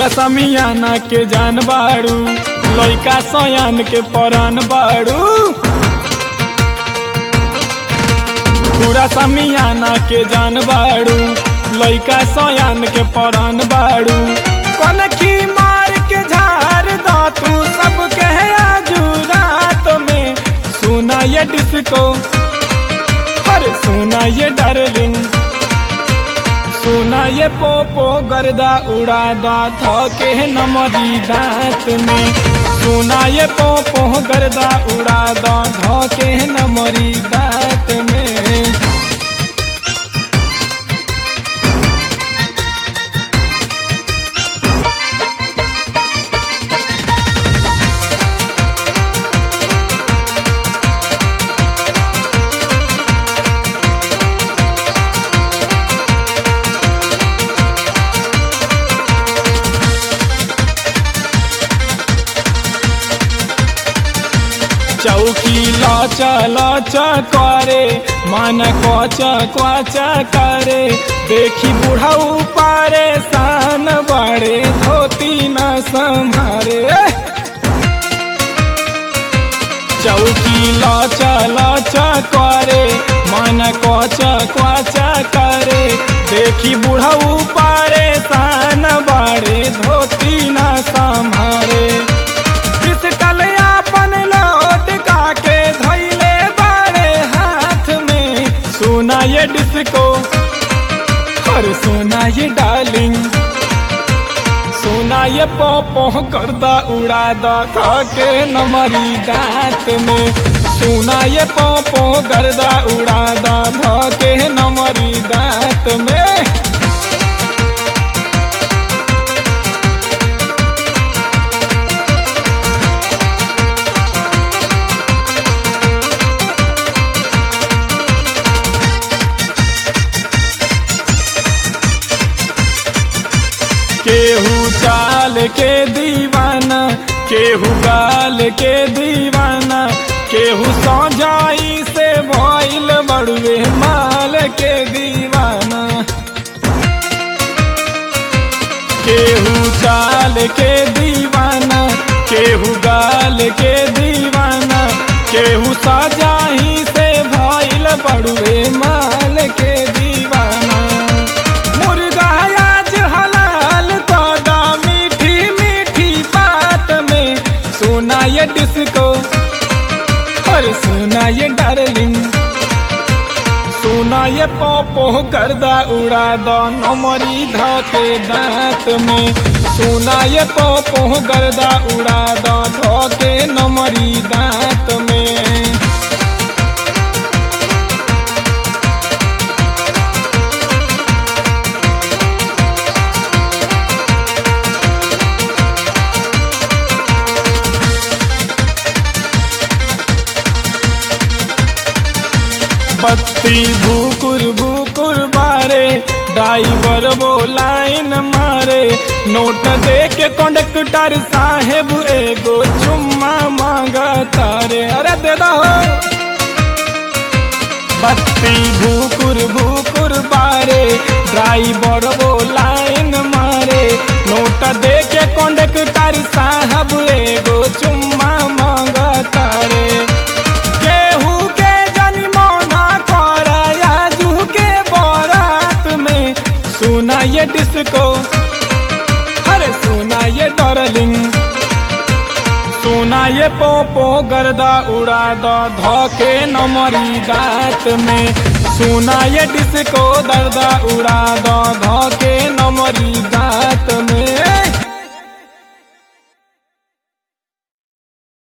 पूरा समियाना के जान बाड़ू लइका सयान के परान बाड़ू पूरा समियाना के जान बाड़ू लइका सयान के परान बाड़ू कनखी मार के झार दा तू सब कहे आजू रात में सुना ये डिस्को अरे सुना ये डार्लिंग सुना ये पोपो गर्दा उड़ा दा थके नमरी दांत में सुना ये पोपो गर्दा उड़ा दा धके नमरी दांत में चौकी लच लच करे मन कच कच करे देखी बुढ़ाऊ पारे सान बड़े धोती न संभारे चौकी लच लच करे मन कच कच करे देखी बुढ़ाऊ पारे सान बड़े धोती न संभारे पिस्टल अपन लौट काके धैले बारे हाथ में सोना ये डिस्को और सोना ये डार्लिंग सोना ये पोपो करदा उड़ा दा के नमरी दांत में सोना ये पोपो गर्दा उड़ा दा के नमरी दांत में केहू चाल के दीवाना केहू गाल के दीवाना केहू सौजाई से भइल बड़ुए माल के दीवाना केहू चाल के दीवाना केहू गाल के दीवाना केहू सजाही से भइल बड़ुए माल के दीवाना मुर्गा आज हलाल तोदा मीठी मीठी बात में सोना ये डिस्को और सोना ये डार्लिंग सोना ये पोपो गर्दा उड़ा दो नमरी धके दांत में सोना ये पोपो गर्दा उड़ा दो धके नमरी दांत में बत्ती भूकुर भूकुर बारे ड्राइवर वो लाइन मारे नोट दे के कंडक्टर साहेब एगो चुम्मा मांगा तारे अरे दे दो बत्ती भूकुर भूकुर बारे ड्राइवर वो लाइन मारे नोट दे के कंडक्टर साहब एगो चुम्मा मांगा तारे केहू के जनिमौना कर आजू के बारात में सुना ये डिस्को अरे सुना ये डार्लिंग सोना ये पोपो गर्दा उड़ा दो धोके नमरी दांत में सोना ये डिस्को दर्दा उड़ा दो धोके नमरी दांत में